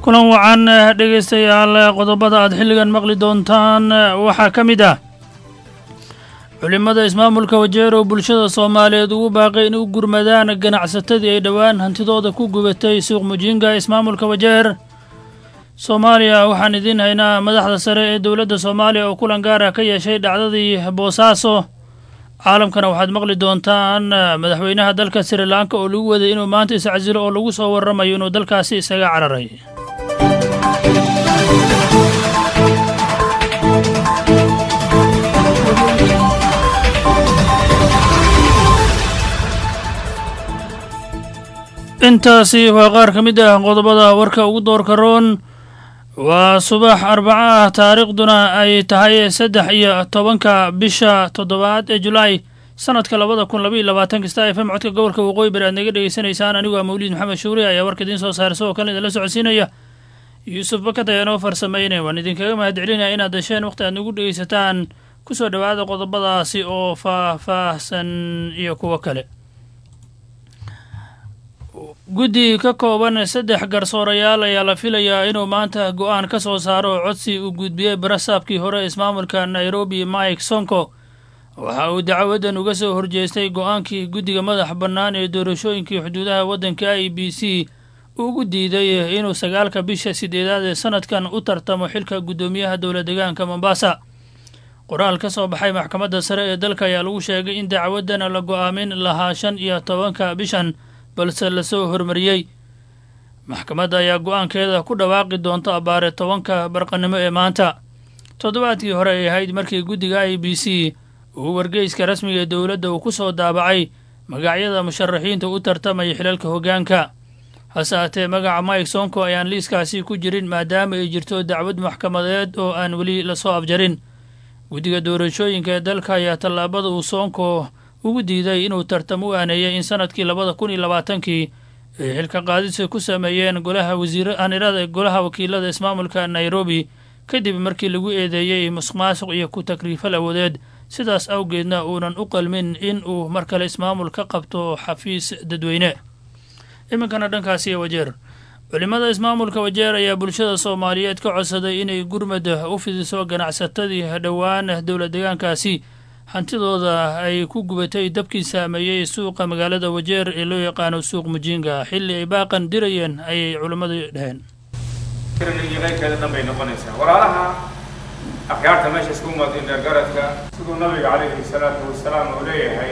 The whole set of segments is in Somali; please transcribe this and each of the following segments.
kulan wacan dhegaystayaal qodobada aad xilligan maqli doontaan waxaa ka mid ah culimmada ismaamulka wajeero bulshada soomaaliyeed ugu baaqay in u gurmadaan ganacsatadii ay dhowaan hantidooda ku gubatay suuq mujinga ismaamulka wajeer soomaaliya waxaan idiin haynaa madaxda sare ee dowladda soomaaliya oo kulan gaar ah ka yeeshay dhacdadii boosaaso caalamkana waxaad maqli doontaan madaxweynaha dalka sri lanka oo lagu waday inuu maanta iscasilo oo lagu soo warramayo inuu dalkaasi isaga cararay intaasi waa qaar ka mid ah qodobada warka ugu doorka roon waa subax arbaco ah taariikhduna ay tahay saddex iyo tobanka bisha toddobaad ee julaay sanadka labada kun labaiyo labaatan kasta f m codka gobolka waqooyi bari aad naga dhegeysanaysaan anigu aa mawliid maxamed shuuri ayaa warka idiin soo saara isagoo kale idinla socodsiinaya yuusuf bakad ayaa noo farsameynaya waan idinkaga mahadcelinaya inaad dasheen wakhti aad nagu dhegeysataan kusoo dhowaada qodobadaasi oo faah-faahsan iyo kuwo kale guddi ka kooban saddex garsoorayaal ayaa la filayaa inuu maanta go-aan ka soo saaro oo codsi uu gudbiyey barasaabkii hore ismaamulka nairobi mike sonko waxa uu dacwadan uga soo horjeestay go-aankii guddiga madax bannaan ee doorashooyinkii xuduudaha waddanka i b c ugu diiday inuu sagaalka bisha sideedaad ee sanadkan u tartamo xilka guddoomiyaha dowla deegaanka mombasa qoraal ka soo baxay maxkamadda sare ee dalka ayaa lagu sheegay in dacwadan la go-aamin lahaa shan iyo tobanka bishan balse lasoo hormariyey maxkamadda ayaa go-aankeeda ku dhawaaqi doonta abbaare tobanka barqanimo ee maanta toddobaadkii hore ay ahayd markii guddiga i b c uu wargeyska rasmiga ee dowladda uu ku soo daabacay magacyada musharaxiinta u tartamaya xilalka hoggaanka hase haatee magaca mike sonko ayaan liiskaasi ku jirin maadaama ay jirto dacwad maxkamadeed oo aan weli lasoo afjarin guddiga doorashooyinka ee dalka ayaa tallaabada uu sonko ugu diiday inuu tartam u aaneeyay in sanadkii labada kun iyo labaatankii ay xilka qaadisa ku sameeyeen golaha wasiir anirada golaha wakiilada ismaamulka nairobi kadib markii lagu eedeeyey musuq maasuq iyo ku takriifal awoodeed sidaas awgeedna uunan u qalmin in uu mar kale ismaamul ka qabto xafiis dadweyne iminkana dhankaasi wajeer culimmada ismaamulka wajeer ayaa bulshada soomaaliyeed ka codsaday inay gurmad u fidiso ganacsatadii dhowaan dowla deegaankaasi hantidooda ay ku gubatay dabkii saameeyey suuqa magaalada wajeer ee loo yaqaano suuq mujinga xilli ay baaqan dirayeen ayay culimmadu dhaheen keyrkeeda dhan bay noqonaysaa walaalaha akhyaarta meesha isku muwaadin dheergaradka siduu nabiga calayhi salaatu wasalaam uu leeyahay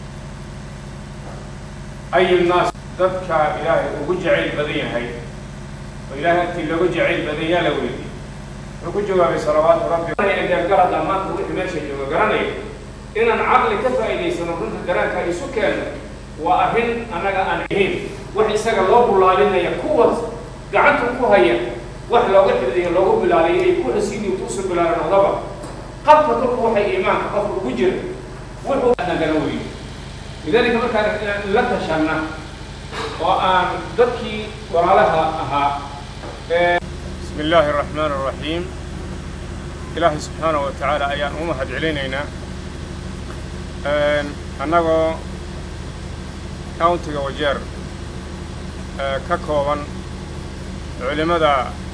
ayu naas dadka ilaahay ugu jacayl badan yahay oo ilaahay agtii loogu jacayl badan yaa la weydiy wuxuu ku jawaabay salawaatu rabbi dheergarad dhammaanta wixii meesha jooga garanaya inaan caqli ka faa'iidaysano runta garaanka isu keenno waa arrin annaga aan ahayn wax isaga loo bulaalinaya kuwaas gacanta ku haya wax looga xifdiyo loogu bilaaliyo ay ku xasiidii kuusoo bilaalan odaba qabka dulku waxay iimaanka qofka ugu jira wuxuu nagala weyy lidaalika markaan inaan la tashanna oo aan dadkii walaalaha ahaa bismi illaahi araxmaan araxiim ilaahay subxaana wa tacaala ayaan ugu mahad celinaynaa annagoo countiga wajeer ka kooban culimmada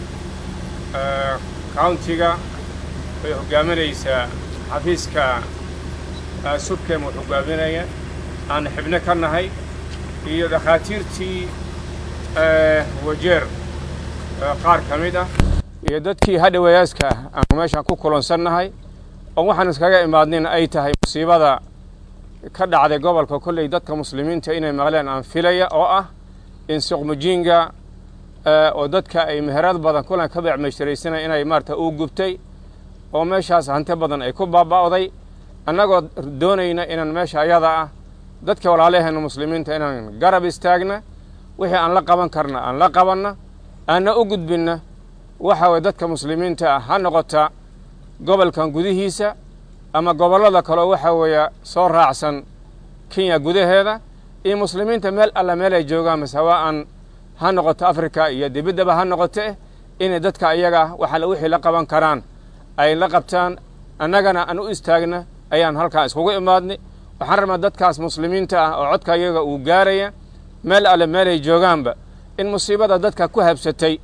countiga way hoggaaminaysaa xafiiska subkem uu hoggaaminaya aan xibno ka nahay iyo dhakhaatiirtii wajeer qaar ka mid ah iyo dadkii hadhawayaaska ah aanu meeshaan ku kulansannahay oo waxaan iskaga imaadnin ay tahay musiibada ka dhacday gobolka kolley dadka muslimiinta inay maqleen aan filaya oo ah in suqmujinga oo dadka ay meherad badan kulan ka beecmeyshtaraysana inay maarata uu gubtay oo meeshaas hanti badan ay ku baaba'day annagoo doonayna inaan meesha ayada ah dadka walaalaheena muslimiinta inaan garab istaagna wixii aan la qaban karna aan la qabanna aanna u gudbinna waxa weye dadka muslimiinta ah ha noqota gobolkan gudihiisa ama gobollada kaleo waxa weeye soo raacsan kenya gudaheeda iyo muslimiinta meel alla meel ay joogaan masawa'an ha noqoto africa iyo dibiddaba ha noqote inay dadka ayaga waxa wixii la qaban karaan ay la qabtaan annagana aan u istaagna ayaan halkaa iskugu imaadnay waxaan rabnaa dadkaas muslimiinta ah oo codka iyaga uu gaaraya meel alle meelay joogaanba in musiibada dadka ku habsatay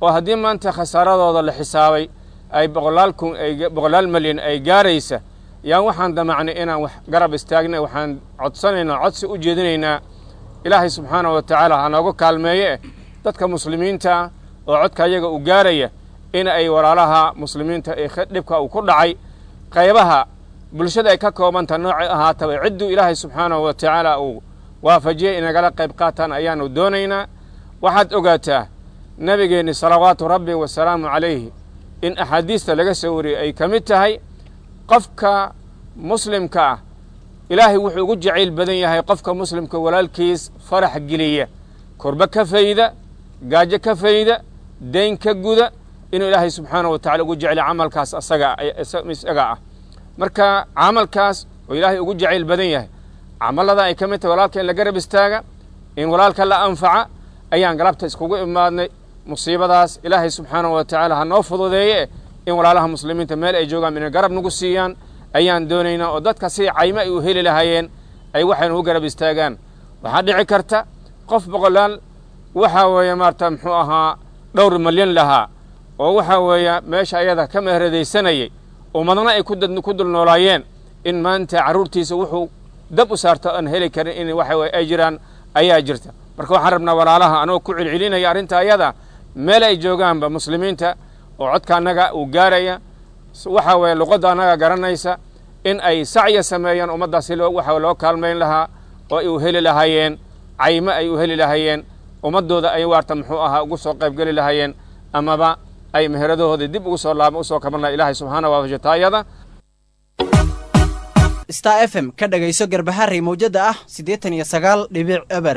oo haddii maanta khasaaradooda la xisaabay ay boqolaal kun boqolaal malyan ay gaaraysa yaan waxaan damacnay inaan wax garab istaagna waxaan codsanaynaa codsi u jeedinaynaa ilaahay subxaanahu wa tacaala ha nooga kaalmeeye eh dadka muslimiinta ah oo codka ayaga u gaaraya in ay walaalaha muslimiinta ee dhibka uu ku dhacay qaybaha bulshada ay ka koobanta noocay ahaataba cidduu ilaahay subxaanahu wa tacaala uu waafajiyey inagala qayb qaataan ayaanu doonaynaa waxaad ogaataa nebigeenni salawaatu rabbi wasalaamu calayhi in axaadiista laga soo wariyey ay ka mid tahay qofka muslimka ah ilaahay wuxuu ugu jacayl badan yahay qofka muslimka walaalkiis farax geliya korba ka fayda gaajo ka fayda dayn ka guda inuu ilaahay subxaanahu wa tacala ugu jeclay camalkaas asaga isaga ah marka camalkaas oo ilaahay ugu jacayl badan yahay camallada ay ka mid tahay walaalka in la garab istaaga in walaalka la anfaca ayaan galabta iskugu imaadnay musiibadaas ilaahay subxaanahu wa tacaala ha noo fududeeye in walaalaha muslimiinta meel ay joogaan inay garab nagu siiyaan ayaan doonaynaa oo dadka si caymo ay u heli lahaayeen ay waxaynu u garab istaagaan waxaa dhici karta qof boqolaal waxaa weeye maarata muxuu ahaa dhowr malyan lahaa oo waxaa weeye meesha ayada ka meheradaysanayay ummadna ay ku dul noolaayeen in maanta carruurtiisa wuxuu dab u saarto aan heli karin in waxa weye ay jiraan ayaa jirta marka waxaan rabnaa walaalaha anagoo ku celcelinaya arrinta ayada meel ay joogaanba muslimiinta oo codka annaga uu gaaraya waxa weeye luqadda annaga garanaysa in ay sacya sameeyaan ummaddaas si waxa loo kaalmayn lahaa oo ay u heli lahaayeen caymo ay u heli lahaayeen ummaddooda ay waarta muxuu ahaa ugu soo qaybgeli lahaayeen amaba ay meheradahooda dib ugu soo laaba usoo kaban laha ilahay subxaana waafajata ayada star f m ka dhagayso garbaharey mawjadda ah siddeetan iyo sagaal dhibic eber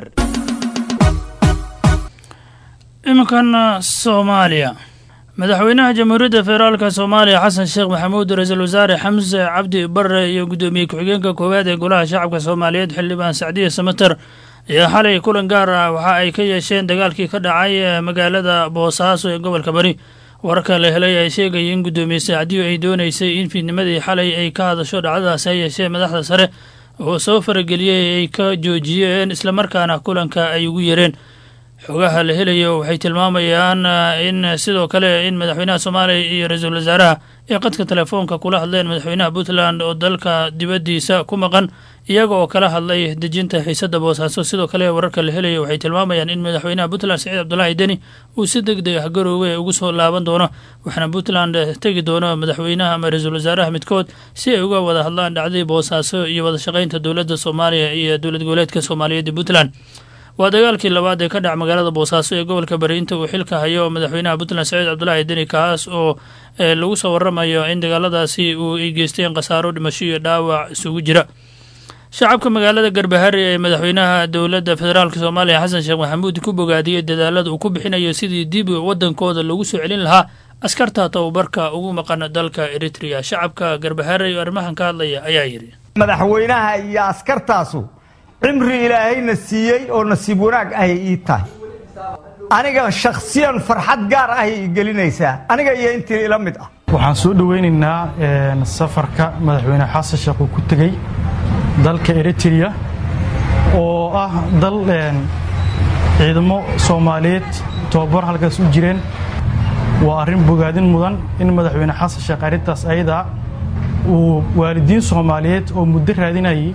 iminkan soomaaliya madaxweynaha jamhuuriyadda federaalka soomaaliya xasan sheekh maxamuud ra-iisul wasaare xamse cabdi barre iyo guddoomiye ku-xigeenka koowaad ee golaha shacabka soomaaliyeed xildhibaan sacdiya samater ayaa xalay kulan gaar ah waxa ay ka yeesheen dagaalkii ka dhacay magaalada boosaaso ee gobolka bari wararka la helay ay sheegaya in guddoomiye sacdiyo ay doonaysay in fiidnimadii xalay ay ka hadasho dhacdadaasi ha yeeshee madaxda sare oo soo farageliyey ay ka joojiyeen islamarkaana kulanka ay ugu yeereen xogaha la helayo waxay tilmaamayaan in sidoo kale in madaxweynaha soomaaliya iyo ra-iisul wasaaraha ay qadka telefoonka kula hadleen madaxweynaha puntland oo dalka dibaddiisa ku maqan iyaga oo kala hadlay dejinta xiisadda boosaaso sidoo kale wararka la helayo waxay tilmaamayaan in madaxweynaha puntland saciid cabdulaahi deni uu si deg deg ah garoowe ugu soo laaban doono waxaana puntland tegi doono madaxweynaha ama ra-iisul wasaaraha midkood si ay uga wada hadlaan dhacdii boosaaso iyo wada shaqaynta dowladda soomaaliya iyo dowlad goboleedka soomaaliyeed ee puntland waa dagaalkii labaad ee ka dhac magaalada boosaaso ee gobolka bari inta uu xilka hayo madaxweynaha puntland saciid cabdulaahi deni kaas oo lagu soo waramayo in dagaaladaasi uu ay geysteen khasaaro dhimasho iyo dhaawac isugu jira shacabka magaalada garbahari ee madaxweynaha dowladda federaalk soomaaliya xasan sheekh maxamuud ku bogaadiyey dadaalada uu ku bixinayo sidii dib wadankooda loogu soo celin lahaa askarta tababarka ugu maqan dalka eritrea shacabka garbahari oo arrimahan ka hadlaya ayaa yidhi madaxweynaha iyo askartaasu cimri ilaahayna siiyey oo nasiib wanaag ahay ii tahay aniga shakhsiyan farxad gaar ahay ii gelinaysaa aniga iyo intii ila mid ah waxaan soo dhowaynaynaa safarka madaxweyne xasan sheekh uu ku tegey dalka eritrea oo ah dal ciidamo soomaaliyeed tobabar halkaas u jireen waa arrin bogaadin mudan in madaxweyne xasan sheekh arrintaas ayadaa uu waalidiin soomaaliyeed oo muddo raadinayay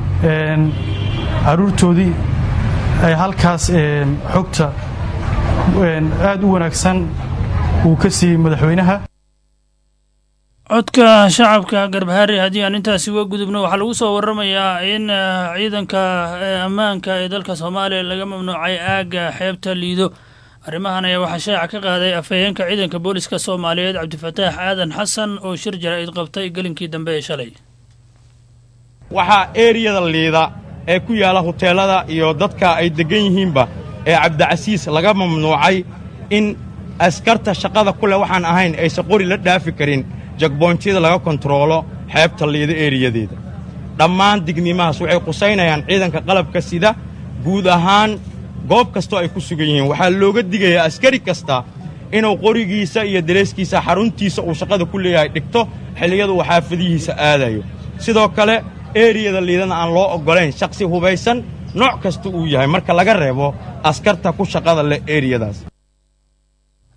caruurtoodii ay halkaas xogta aad u wanaagsan uu ka siiyey madaxweynaha codka shacabka garbahari haddii aan intaasi uga gudubno waxaa lagu soo waramayaa in ciidanka ammaanka ee dalka soomaaliya laga mamnuucay aagga xeebta liido arrimahan ayaa waxaa shaaca ka qaaday afhayeenka ciidanka booliska soomaaliyeed cabdifataax aadan xasan oo shir jaraa'id qabtay gelinkii dambe ee shalay waxaa eeriyada liida ee ku yaalla huteellada iyo dadka ay deggan yihiinba ee cabdicasiis laga mamnuucay in askarta shaqada ku leh waxaan ahayn aysan qori la dhaafi karin jagboontyada laga kontaroolo xeebta liida eeriyadeeda dhammaan dignimahaas waxay qusaynayaan ciidanka qalabka sida guud ahaan goob kastoo ay ku sugan yihiin waxaa looga digayaa askari kasta inuu qorigiisa iyo dareeskiisa xaruntiisa uu shaqada ku leeyahay dhigto xilliyadu uu xaafadihiisa aadayo sidoo kale eeriyada liidana aan loo oggolayn shakhsi hubaysan nooc kasta uu yahay marka laga reebo askarta ku shaqada leh eeriyadaas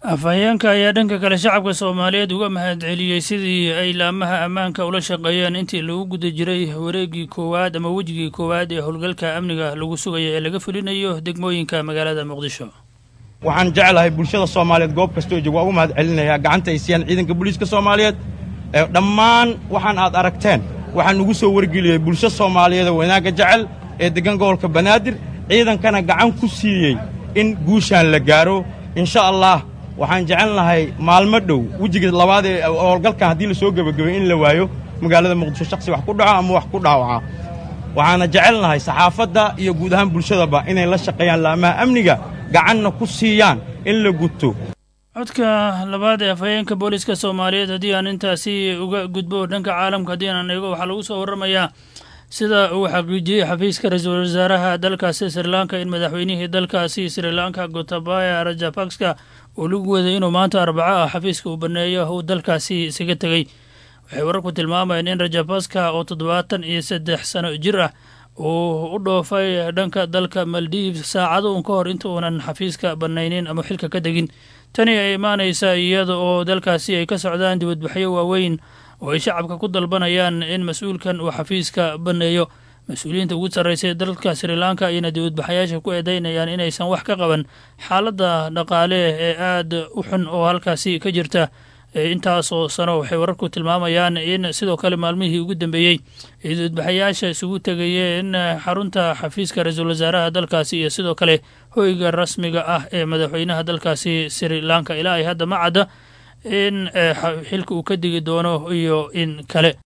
afhayeenka ayaa dhanka kale shacabka soomaaliyeed uga mahadceliyey sidii ay laamaha ammaanka ula shaqeeyeen intii lagu guda jiray wareegii koowaad ama wejigii koowaad ee howlgalka amniga lagu sugaya ee laga fulinayo degmooyinka magaalada muqdisho waxaan jeclahay bulshada soomaaliyeed goob kastoo joog waa ugu mahad celinayaa gacanta ay siiyaan ciidanka booliiska soomaaliyeed dhammaan waxaan aad aragteen waxaan ugu soo wargeliyey bulsho soomaaliyeed oo wanaagga jecel ee deggan gobolka banaadir ciidankana gacan ku siiyey in guushaan la gaaro insha allah waxaan jecelnahay maalmo dhow wejiga labaad ee howlgalkan haddii la soo gebagabay in la waayo magaalada muqdisho shaksi wax ku dhaco ama wax ku dhaawaca waxaana jecelnahay saxaafadda iyo guud ahaan bulshadaba inay la shaqeeyaan laamaha amniga gacanna ku siiyaan in la guto codka labaad ee afhayeenka booliiska soomaaliyeed haddii aan intaasi uga gudbo dhanka caalamka haddii aan eego waxaa lagu soo warramayaa sida uu xaqiijiyey xafiiska ra-iisul wasaaraha dalkaasi sri lanka in madaxweynihii dalkaasi sri lanka gotabaya rajapakska uu lagu waday inuu maanta arbaco ah xafiiska uu baneeyo uu dalkaasi isaga tegey waxay wararku tilmaamayeen in rajapakska oo toddobaatan iyo saddex sano jir ah uu u dhoofay dhanka dalka maldives saacado uun ka hor inta uunan xafiiska banaynin ama xilka ka degin tani ay imaanaysa iyada oo dalkaasi ay ka socdaan dibadbaxyo waaweyn oo ay shacabka ku dalbanayaan in mas-uulkan uu xafiiska baneeyo mas-uuliyiinta ugu sarraysay dalka sri lanka ayayna dibadbaxayaasha ku eedeynayaan inaysan wax ka qaban xaaladda dhaqaale ee aada u xun oo halkaasi ka jirta intaasoo sano waxay wararku tilmaamayaan in sidoo kale maalmihii ugu dambeeyey ay dibadbaxayaasha isugu tegayeen xarunta xafiiska ra-iisul wasaaraha dalkaasi iyo sidoo kale hoyga rasmiga ah ee madaxweynaha dalkaasi sri lanka ilaa ay hadda ma cadda in xilka uu ka digi doono iyo in kale